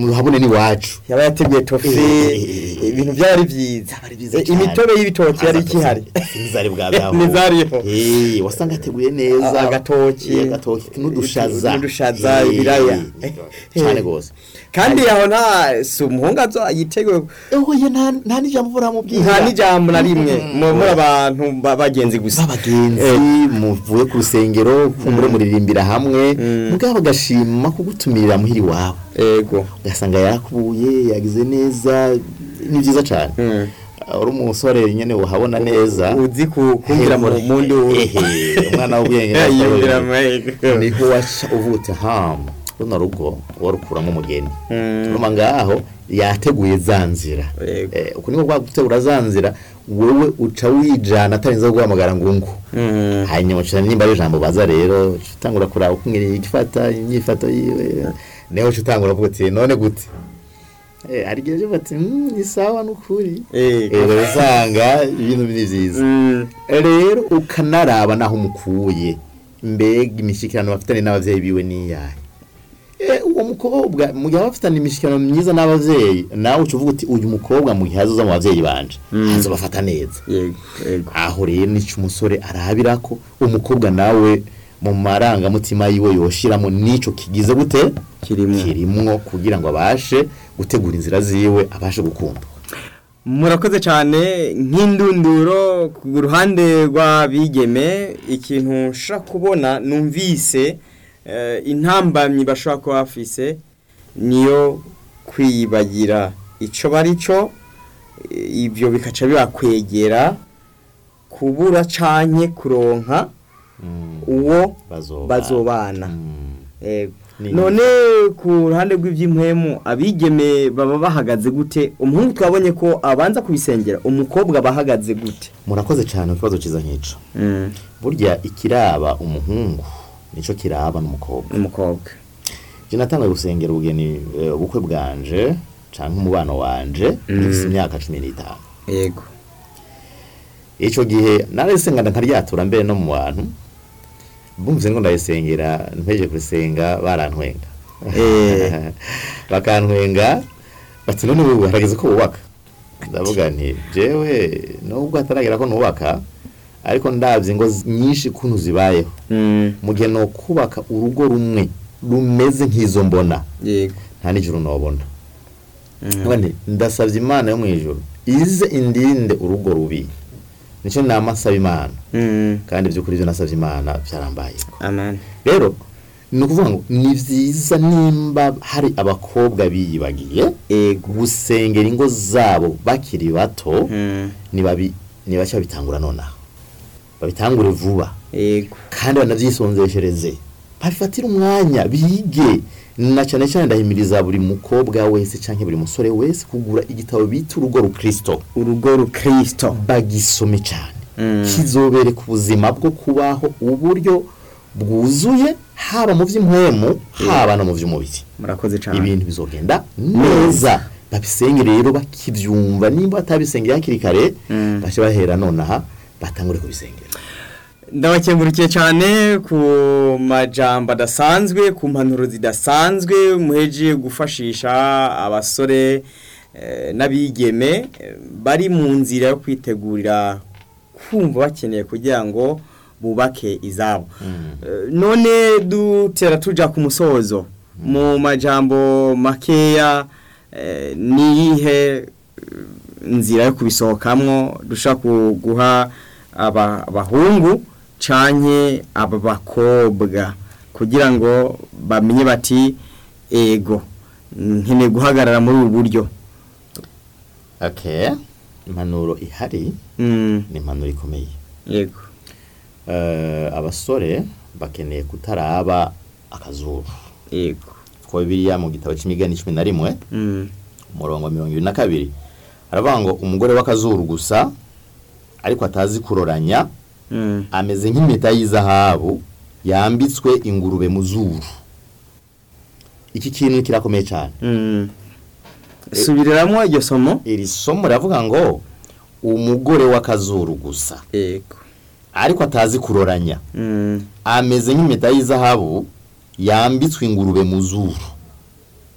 murahabone n'iwacu yaba yateguye tofe Eh. ibintu byari byiza Byari byiza Eh, cyane. imitobe y'ibitoki yari ikihari nizari bwa byaho Ntizariho. eh wasanga ateguye neza A- agatoki. Eh, agatoki n'udushaza N'udushaza, Eh, ibiraya. cyane gose kandi aho nta si umuhungu azo yiteguye oye nta nta n'ijambo muramubwira nta n'ijambo na rimwe Mm. mu- muri abantu ba- bagenzi gusa b'abagenzi muvuye ku rusengero kumbure muririmbira hamwe Mm. mugabo agashima kugutumirira muhiri iwabo ego ugasanga yarakubuye yagize neza ni byiza cyane Mm. uri umusore nyine uhabona neza uzi ku- kumvira mu mundi Ehe, umwana w'ubwenge yumvira mu ego niho waca uvuta hamu runo rugo warukuramo umugeni Mm. uruma ngaho yateguye za nzira Yego. Eh, uku niko kwa gutegura za nzira wowe uca wijana atarinze guhamagara ngo ngo Mm. hanyuma uca nimba ari ijambo baza rero uca utangura kuraba uko ngiri igifata imyifato yiwe niho uca utangura kuvuga uti none gute Eh, hari igihe uvuga ati "Mm, ni sawa n'ukuri Ego. Eh, usanga ibintu ni byiza Mm. rero ukanaraba naho umukuye mbega imishyikirano bafitanye n'ababyeyi biwe n'iyahe Eh, uwo mukobwa mu gihe aba afitanye imishyikirano myiza n'ababyeyi nawe uca uvuga uti uyu mukobwa mu gihe azoza mu babyeyi banje Mm. azobafata neza yego yego aho rero nicyo umusore arabira ko umukobwa nawe mu marangamutima yiwe yoshiramo n'ico kigize gute Kirimwo. kirimwo kugira ngo abashe gutegura inzira ziwe abashe gukundwa murakoze cyane nk'indunduro ku ruhande rw'abigeme ikintu nshobora kubona numvise eh, intambamyi bashobora kuba bafise niyo kwiyibagira icyo bari cyo eh, ibyo bikaca bibakwegera kubura canke kuronka uwo bazobana bazobana Mm. Yego. Ni- none ku ruhande rw'iby'impwemu abigeme baba bahagaze gute umuhungu twabonye ko abanza kubisengera umukobwa aba ahagaze gute murakoze cyane ku kibazo cyiza nk'ico burya ikiraba umuhungu nico kiraba n'umukobwa umukobwa je natangaye gusengera ubugeni eh, ubukwe bwanje canke umubano wanje ngifise imyaka cumi n'itanu yego ico gihe narisengana nkaryatura mbere no mu bantu bumvise ngo ndayisengera mpeje kurisenga barantwenga Eh. bakantwenga bati none ubu harageze ko wubaka ndavuga nti jewe nubwo hataragera ko nubaka ariko ndabye ingo z- nyinshi kuntu zibayeho mu gihe no kubaka urugo rumwe rumeze nk'izo mbona yego nta n'ijuru nobona Ndavuga nti, ndasabye imana yo mu ijuru ize indinde urugo rubi nicyo nama nsaba imana kandi by'ukuri ibyo nasabye imana byarambaye amen rero ni ukuvuga ngo ni byiza nimba hari abakobwa biyibagiye yego gusengera ingo zabo bakiri bato Mm. nibabi nibacya babitangura nonaha babitangure vuba yego kandi banabyisonzeshereze babifatire umwanya bige na cyane cyane ndahimiriza buri mukobwa wese cyangwa buri musore wese kugura igitabo bita urugo rukristo urugo rukristo bagisome cyane Mm. kizobereka ubuzima bwo kubaho uburyo bwuzuye haba mu by'impwemu haba no mu by'umubiri murakoze cyane ibintu bizogenda neza babisenge rero bakibyumva nimba batabisengera hakiri kare Mm. bashye bahera nonaha batangure kubisengera ndabakengurukiye cyane ku majambo adasanzwe ku mpanuro zidasanzwe muheje gufashisha abasore eh, n'abigeme eh, bari mu nzira yo kwitegurira kumva bakeneye kugira ngo bubake izabo Eh, none dutera tuja ku musozo mu majambo makeya eh, niyihe eh, nzira yo kubisohokamwo dushobora guha aba abahungu canke aba bakobwa kugira ngo bamenye bati ego nkeneye guhagarara muri ubu buryo okay impanuro ihari Mm, ni impanuro ikomeye yego Eh, abasore bakeneye kutaraba akazuru yego kuko biriya mu gitabo cy'imigani cumi na rimwe Mm, umurongo wa mirongo ibiri na kabiri haravuga ngo umugore w'akazuru gusa ariko atazi kuroranya mm, ameze nk'impeta y'izahabu yambitswe ingurube mu zuru iki kintu kirakomeye cyane mm. subiriramo iryo somo iri somo riravuga ngo umugore w'akazuru gusa yego ariko atazi kuroranya Mm, ameze nk'impeta y'izahabu yambitswe ingurube mu zuru